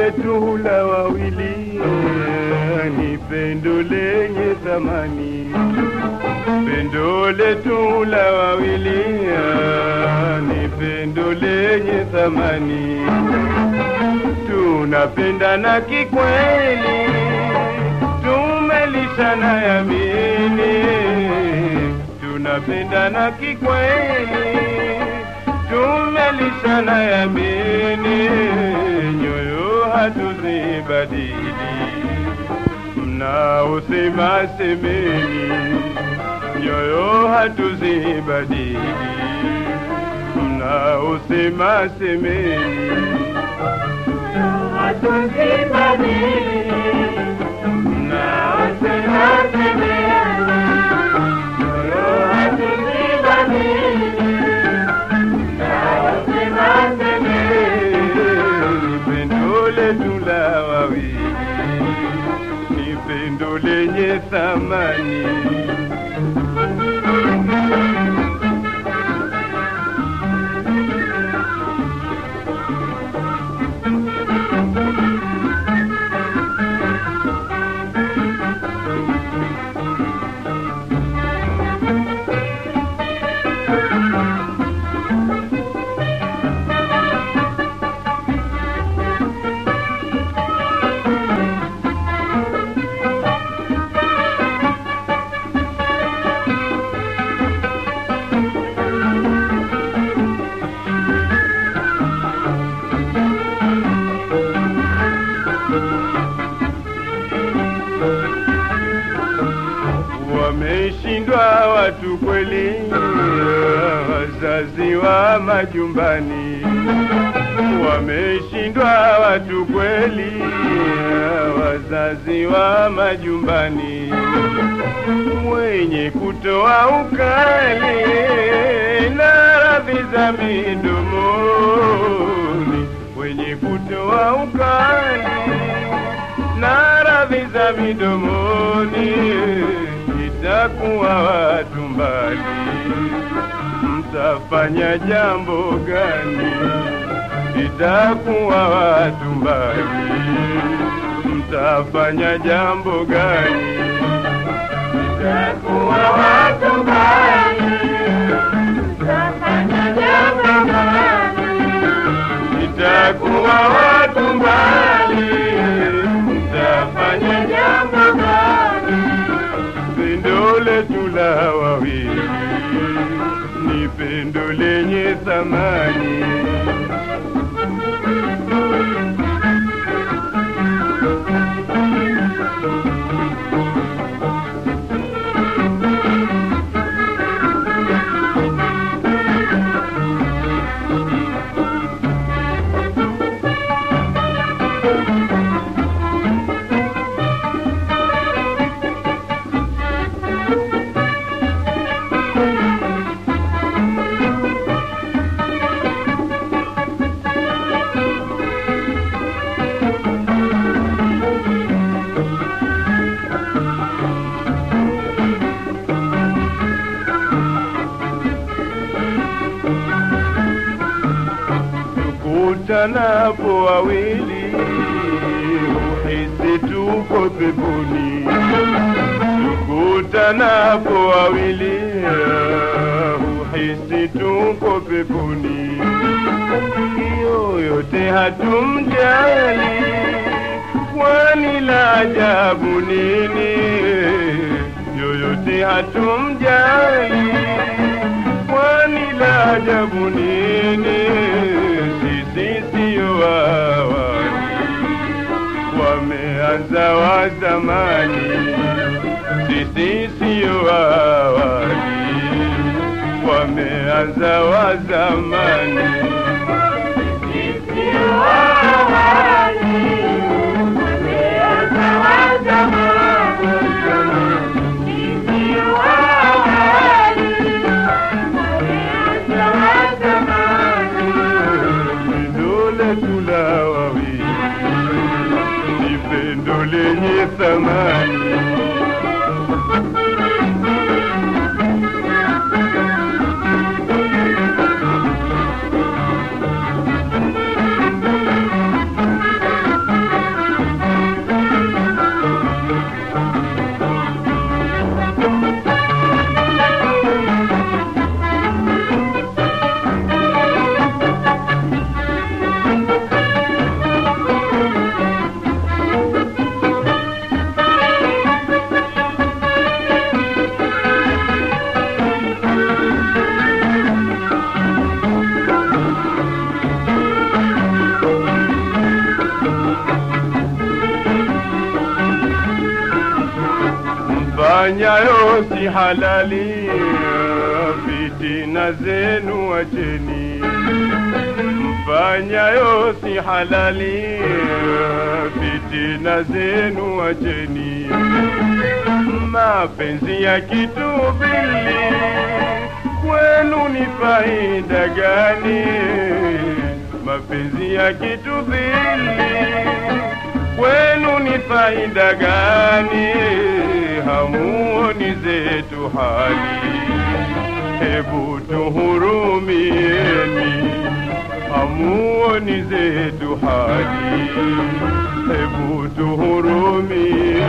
letu la wawili ni pendo lenye thamani, pendo letu la wawili ni pendo lenye thamani, tunapendana kikweli, tumelishana yamini, tunapendana kikweli tumelishana yamini, nyoyo hatuzibadili, mnaosema semeni, nyoyo hatuzibadili, mnaosema semeni, mnaosema semeni, nyoyo hatuzibadili pendo letu la wawili ni pendo lenye thamani. Wameshindwa watu kweli, wazazi wa majumbani. Wameshindwa watu kweli, wazazi wa majumbani, wenye kutoa ukali na radhi za midomoni, wenye kutoa ukali na radhi za midomoni, itakuwa watu mbali, mtafanya jambo gani? Itakuwa watu mbali, mtafanya jambo gani? Itakuwa watu mbali, mtafanya jambo gani? Itakuwa watu mbali, mtafanya jambo gani? Pendo letu la wawili ni pendo lenye thamani. tukutanapo wawili uhisi tuko peponi, tukutanapo wawili uhisi tuko peponi, yoyote hatumjali, kwani la ajabu nini? Yoyote hatumjali, kwani la ajabu nini? Sisi sio wawali, wameanza wa zamani. Sisi sio wawali, wameanza wa zamani. Sisi sio wawali, wameanza wa zamani. Sisi sio wawali, wameanza wa zamani. Pendo letu la wawili ni pendo lenye thamani. mfanyayo si halali, fitina zenu wacheni. Mfanyayo si halali, fitina zenu wacheni. Mapenzi ya kitubili kwenu ni faida gani? Mapenzi ya kitubili kwenu ni faida gani? Hamuoni zetu hali, hebu tuhurumieni. Hamuoni zetu hali, hebu tuhurumieni.